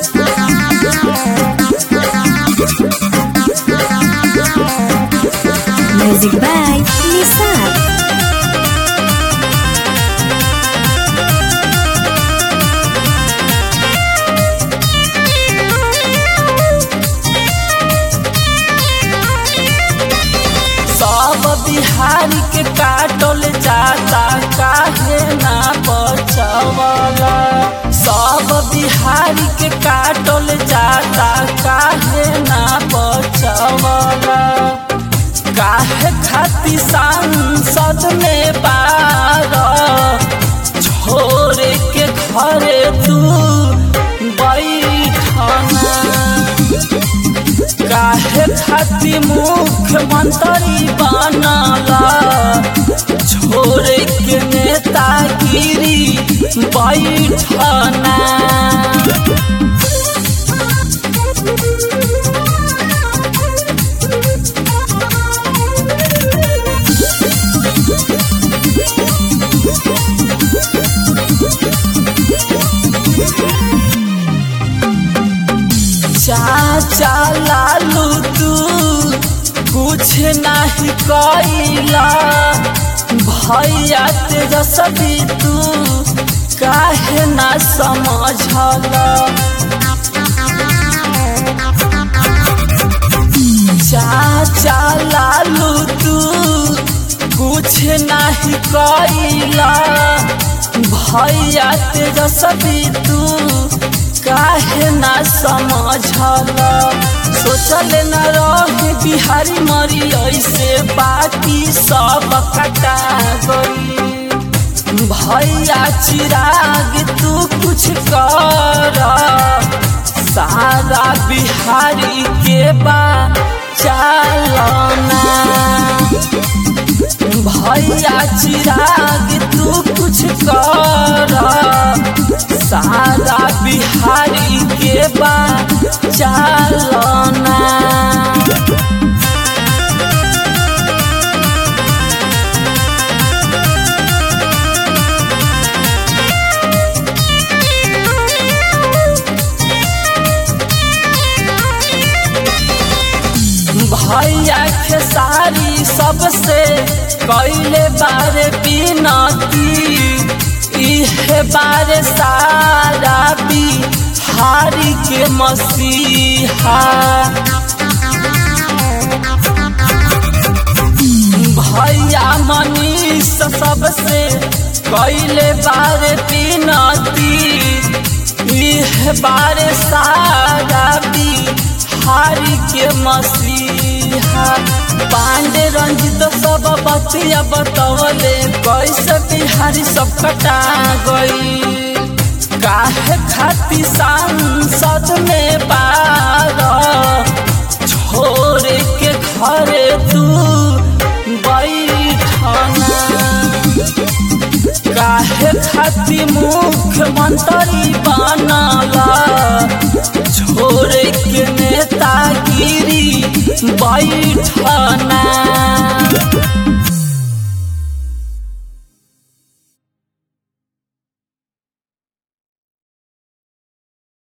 Music by Nisar. सब बिहारी के काटल जाता काहे ना बचवला सब बिहारी के काटल जाता काहे ना बचवला काहे खातिर सांसद में बार छोड़ के घरे तू बैठना काहे खातिर मुख्यमंत्री बनला छोड़ के नेतागिरी बैठना चाचा लालू तू कुछ नहीं कैला भैया तेजस्वी तू काहे ना समझला चाचा लालू तू कुछ नहीं कैला भैया तेजस्वी तू काहे ना समझला सोचल न रही बिहारी मरी ऐसे बाकी सब कटा गई भैया चिराग तू कुछ कर सारा बिहारी के बा चालना भैया चिराग तू कुछ कर सारा बिहारी के बा चालना भैया खेसारी सबसे कैले बारे बिनती इहे बारे सारा बिहारी के मसीहा भैया मनीष सबसे कैले बारे बिनती इह बारे सारा बिहारी के मसीहा पांडे रंजित सब बतिया बतवले कैसे बिहारी सब कटा गई काहे खाती सांसद में बार छोड़ के घरे तू बैठना काहे खातिर मुख्यमंत्री बनला छोड़ के नेतागिरी बैठना